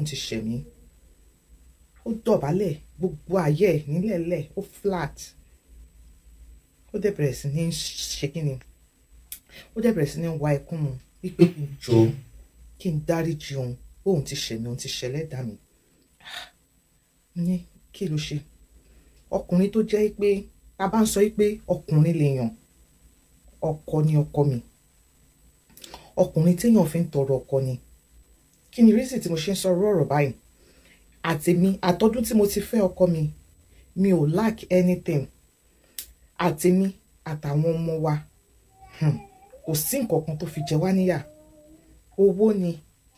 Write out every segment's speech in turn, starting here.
ti ṣẹ̀ mí ó dọ̀bálẹ̀ gbogbo ayé ẹ̀ nílẹ̀lẹ̀ ó flat ó dẹ̀ bẹ̀rẹ̀ sí ní ṣe kí ni ó dẹ̀ bẹ̀rẹ̀ sí ní wá ẹkún mu wípé kí n jọ kí n dáríjì òun bóun ti ṣẹ̀ mí òun ti ṣẹlẹ́dàá mi ní kí ló ṣe ọkùnrin tó jẹ́ pé a bá ń sọ pé ọkùnrin lèèyàn ọkọ ni ọkọ mi ọkùnrin téèyàn fi ń tọrọ ọkọ ni kí ni rísì tí mo ṣe ń sọ ọ̀rọ̀ báyìí àtèmi àtọdún tí mo ti fẹ́ ọkọ mi mi ò lack anything àtèmi àtàwọn ọmọ wa hmm, kò sí nǹkan kan tó fi jẹ wá níyà owó ni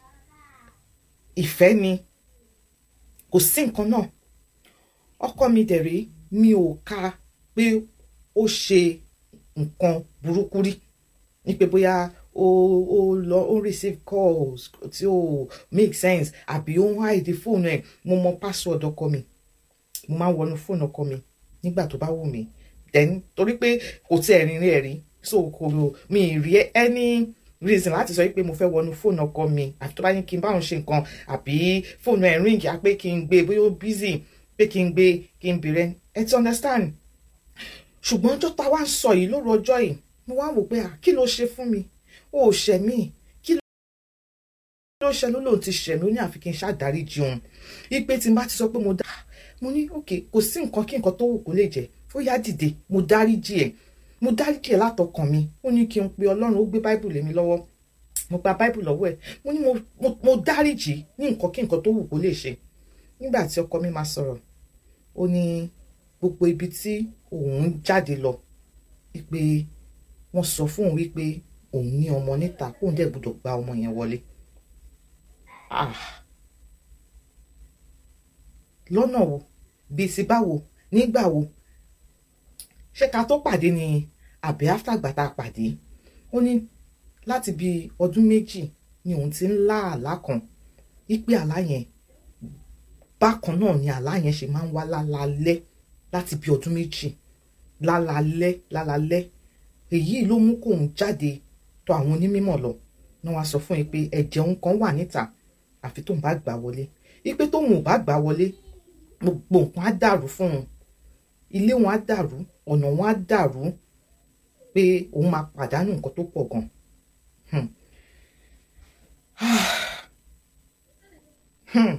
ìfẹ́ ni kò sí nǹkan náà ọkọ mi dẹ̀rẹ́ mi ò ka pé ó ṣe nǹkan burúkú rí ní pé bóyá ó ó lọ ó receive calls tí ó make sense àbí ó ń hide fóònù ẹ̀ mo mọ password ọkọ mi mo máa ń wọnú fóònù ọkọ mi nígbà tó bá wù mí then torí pé kò tí ẹ̀ rìnrìn ẹ̀ rí so kò mi ì rí any reason láti sọ pé mo fẹ́ wọnú fóònù ọkọ mi àfi tó bá ní kí n báwọn ṣe nǹkan àbí fóònù ẹ̀ ríǹgì á pé kí n gbé bóyá ó busy pé kí n gbé kí n bèrè ẹ ti understand ṣùgbọ́n ọjọ́ tá a wá ń sọ yìí lóru ọjọ́ yìí mo wá wò pé kí ló ṣe fún mi ó ṣẹ̀ mí kí ló ṣe ló lòun ti ṣẹ̀ mí ó ní àfi kí n ṣàdáríjì òun ipe tí n bá ti sọ pé mo dá mo ní ok kò sí nǹkan kí nǹkan tó wù kó lè jẹ́ ó yá dìde mo dáríjì ẹ̀ mo dáríjì ẹ̀ látọkàn mi ó ní kí n pe ọlọ́run ó gbé báìbù lé mi lọ́wọ́ mo gba báìbù lọ́wọ́ ẹ̀ mo ní mo dáríjì ní nǹkan kí nǹkan tó wù kó lè ṣe nígbà tí ọkọ mi máa sọ̀rọ̀ ó ní gbogbo ibi tí òun jáde lọ wípé wọ́n sọ fún òun wípé òun ní ọmọ níta kóun dẹ̀ gbọ́dọ̀ gba ọmọ yẹn wọlé ah lọ́nà wo bíi ti báwo nígbà wo ṣé ká tó pàdé ni àbí áfítà àgbà tá a pàdé ó ní láti bíi ọdún méjì ni òun ti ń lá àlá kan wípé àlá yẹn bákan náà ni àlá yẹn ṣe máa ń wá lálalẹ́ láti bí ọdún méjì lálalẹ́ lálalẹ́ èyí ló mú kóun jáde tọ̀ àwọn onímọ̀ lọ ní wọ́n á sọ fún yín pé ẹ̀jẹ̀ òun kan wà níta àfi tóun bá gbà wọlé wípé tóun ò bá gbà wọlé gbogbo nǹkan á dàrú fún un ilé wọn á dàrú ọ̀nà wọn á dàrú pé òun máa pàdánù nǹkan tó pọ̀ gan. Hmm. Hmm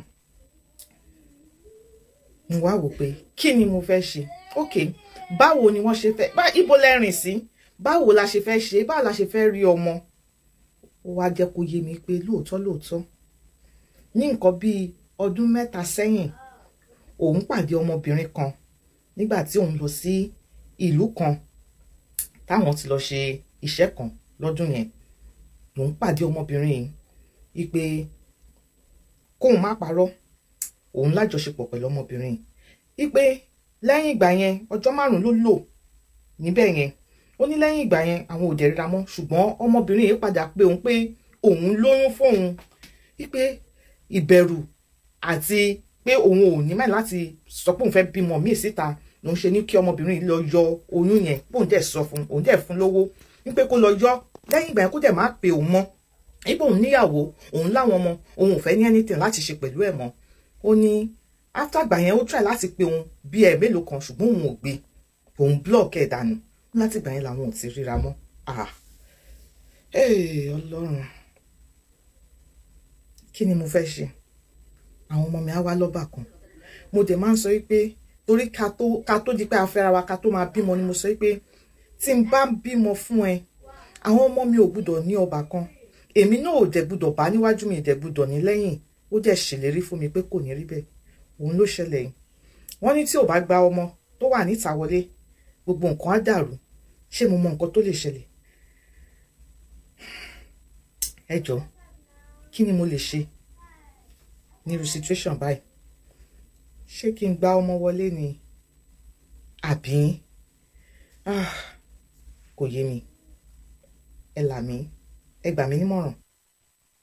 mo wá wò pé kí ni mo fẹ́ ṣe ok báwo ni wọ́n ṣe fẹ́ bá ibo lẹ́rìn sí báwo la ṣe fẹ́ ṣe báwo la ṣe fẹ́ rí ọmọ ó wá jẹ́ kó yé mi pé lóòótọ́ lóòótọ́ ní nǹkan bíi ọdún mẹ́ta sẹ́yìn òun pàdé ọmọbìnrin kan nígbà tí òun lọ sí ìlú kan táwọn ti lọ ṣe iṣẹ́ kan lọ́dún yẹn lòun pàdé ọmọbìnrin yìí wípé kóun má parọ́ òun lájọṣepọ̀ pẹ̀lú ọmọbìnrin wípé lẹ́yìn ìgbà yẹn ọjọ́ márùn-ún ló lò níbẹ̀ yẹn ó ní lẹ́yìn ìgbà yẹn àwọn ò dẹ̀ ríra mọ́ ṣùgbọ́n ọmọbìnrin yìí padà pé òun pé òun lóyún fóun wípé ìbẹ̀rù àti pé òun ò ní máì láti sọ pé òun fẹ́ bímọ míì síta lòun ṣe ní kí ọmọbìnrin yìí lọ yọ oyún yẹn bóun dẹ̀ sọ fún òun dẹ̀ fún lówó wípé kó lọ yọ lẹ́yìn ìgbà yẹn kó dẹ̀ má pe òun mọ́ wípé òun níyàwó òun láwọn ọmọ òun ò fẹ́ ní anything láti ṣe pẹ̀lú ẹ̀ mọ́ ó ní after gbà yẹn ó try láti pe òun bí ẹ mélòó kan ṣùgbọ́n òun ò gbé òun block ẹ̀ dànù láti gbà yẹn làwọn ò ti ríra mọ́ ah ọlọ́run kí ni mo fẹ́ ṣe àwọn ọmọ mi á wá lọ́bà kan mo dẹ̀ máa ń sọ wípé torí ká tó ká tó di pé a fẹ́ra wa ká tó máa bímọ ni mo sọ wípé tí n bá bímọ fún ẹ àwọn ọmọ mi ò gbúdọ̀ ní ọbà kan èmi náà ò dẹ̀ gbúdọ̀ bá níwájú mi ì dẹ̀ gbúdọ̀ ní lẹ́yìn ó dẹ̀ ṣèlérí fún mi pé kò ní rí bẹ́ẹ̀ òun ló ṣẹlẹ̀ yìí wọ́n ní tí ò bá gba ọmọ tó wà níta wọlé gbogbo nǹkan á dàrú ṣé mo mọ nǹkan tó lè ṣẹlẹ̀ ẹ jọ kí ni mo lè ṣe nírú situation báyìí ṣé kí n gba ọmọ wọlé ni àbí kò yé mi ẹ là mí ẹ gbà mí nímọ̀ràn.